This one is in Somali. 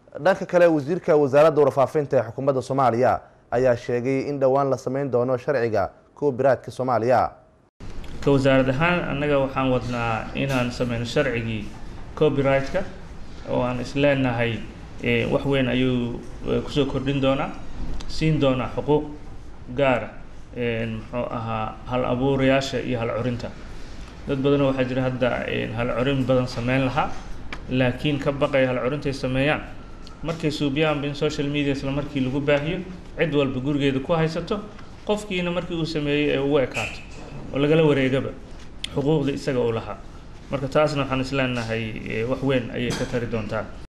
dhanka kale wasiirka wasaaradda warfaafinta ee xukuumadda soomaaliya ayaa sheegay in dhowaan la sameyn doono sharciga copyrightka soomaaliya ka wasaarad ahaan annaga waxaan wadnaa inaan sameyno sharcigii copyrightka oo aan isleenahay wax weyn ayuu kusoo kordhin doonaa siin doonaa xuquuq gaara muxuu ahaa hal abuurayaasha iyo hal curinta dad badanoo waxaa jira hadda hal curin badan sameyn lahaa laakiin ka baqaya hal curintay sameeyaan markay suubiyaanba in social media isla markii lagu baahiyo cid walba gurigeeda ku haysato qofkiina markii uu sameeyey ee ugu ekaato oo lagala wareegaba xuquuqda isaga uu lahaa marka taasna waxaan isleenahay wax weyn ayay ka tari doontaa